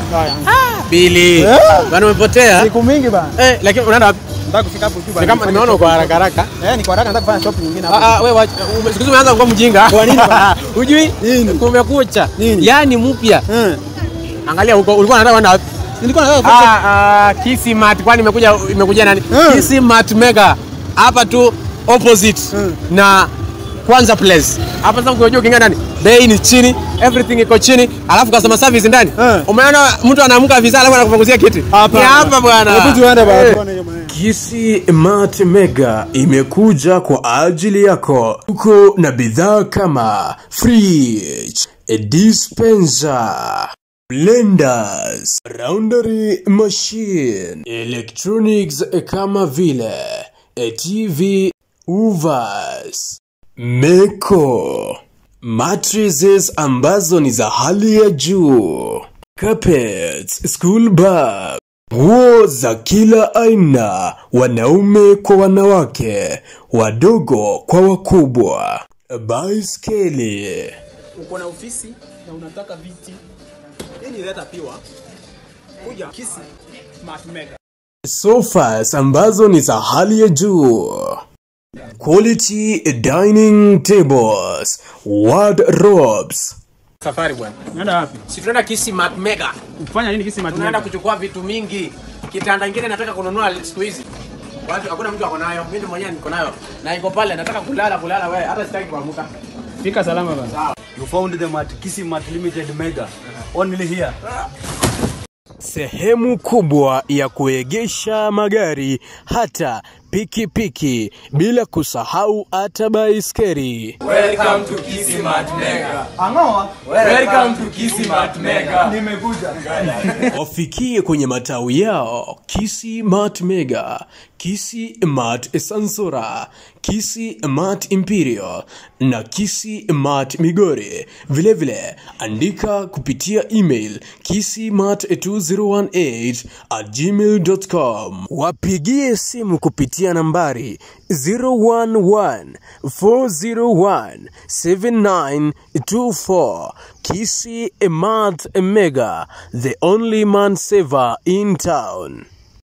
Haya. Bili. Eh. Bana umepotea. Siku mingi bana. Eh, lakini unaenda wapi? Nataka kufika hapo tu Ni bana. kama nifanye nimeona uko shopping. haraka haraka. Eh, niko haraka nataka kufanya shopping nyingine hapo. Ah, ah, wewe wacha- ume- siku hizi umeanza kuwa mjinga. Kwa nini bana? Hujui? Nini? Kumekucha. Nini? Yaani mpya. Eh. Angalia huko ulikuwa unataka kwenda wapi? Nilikuwa nataka kufanya Ah, ah, Kisimat kwani imekuja imekuja nani? Eh. Kisimat Mega. Hapa tu opposite Mm. na Kwanza Place. Hapa sasa ukijua ukiingia ndani, bei ni chini, everything iko chini, alafu customer service ndani. Eh. Umeona mtu anaamka visa alafu anakupunguzia kiti. Hapa. Ni hapa bwana. Hebu tuende bana Eh. tuone hiyo maneno. Kisi Mart Mega imekuja kwa ajili yako. Tuko na bidhaa kama fridge, dispenser, blenders, laundry machine, electronics kama vile TV, uvas, meko, mattresses ambazo ni za hali ya juu, carpets, school bag, nguo za kila aina, wanaume kwa wanawake, wadogo kwa wakubwa, baiskeli, uko na ofisi na unataka viti yani leta piwa kuja kisi smart mega sofas ambazo ni za hali ya juu, quality dining tables, wardrobes, Safari bwana. unaenda wapi Si tunaenda Kisimat Mega. kufanya nini kisi smart Tunaenda mega kuchukua vitu mingi. Kitanda kingine nataka kununua siku hizi. Watu hakuna mtu ako nayo. Mimi mwenyewe niko nayo. Na iko pale nataka kulala kulala wewe hata sitaki kuamka. fika salama bana You found them at Kisimat Limited Mega. Only here. sehemu kubwa ya kuegesha magari hata pikipiki bila kusahau hata baiskeli. Welcome to Kisimat Mega. Angoa. Welcome to Kisimat Mega. Nimekuja. wafikie kwenye matawi yao Kisi Mart Mega, Kisi Mart Sansora, Kisi Mart Imperial na Kisi Mart Migori. Vilevile andika kupitia email kisimart2018 at gmail.com. Wapigie simu kupitia nambari 011 401 7924 Kisi Mart Mega, the only man saver in town.